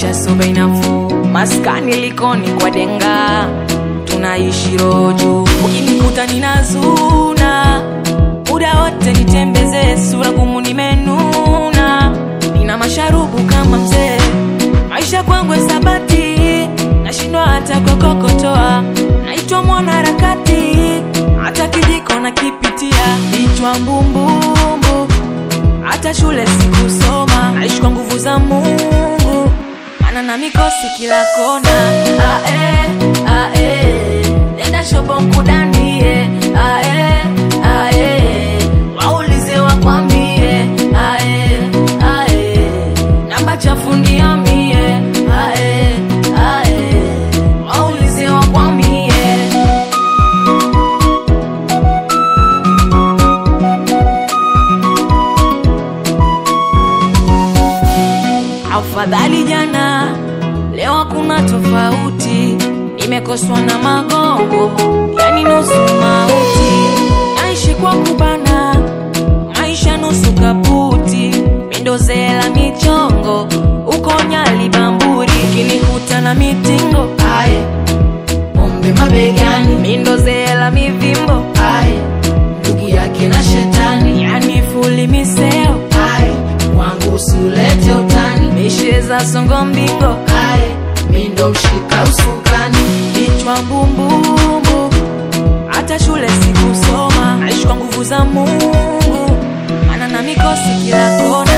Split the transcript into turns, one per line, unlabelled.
maisha so bei nafuu, maskani likoni kwa denga, tunaishi roju. Ukinikuta ninazuna muda wote, nitembeze sura gumu, nimenuna, nina masharubu kama mzee, maisha kwangu hesabati, nashindwa hata kokokotoa, naitwa mwanaharakati, hata kijiko nakipitia, vichwa mbumbumbu hata shule sikusoma, naishi kwa nguvu za Mungu, maana na mikosi kila kona. Ae, ae, nenda shopo mkudanie, ae, ae, waulize wakwambie, ae, ae, namba chafu niamie, ae, ae, waulize wakwambie. Afadhali jana, leo hakuna tofauti. Nimekoswa na magongo, yani nusu mauti. Naishi kwa kubana, maisha nusu kaputi. Mindozela michongo, uko Nyali Bamburi. Kinikuta na mitingo,
Aye, pombe mabegani,
mindozela mivimbo,
aye, ndugu yake na shetani,
yani fuli miseo,
aye, wangu usiulete utani,
mishe za songo mbingo,
aye, mi ndo mshika usukani,
kichwa mbumbumbu, hata shule sikusoma, naishi kwa nguvu za Mungu, maana na mikosi kila kona.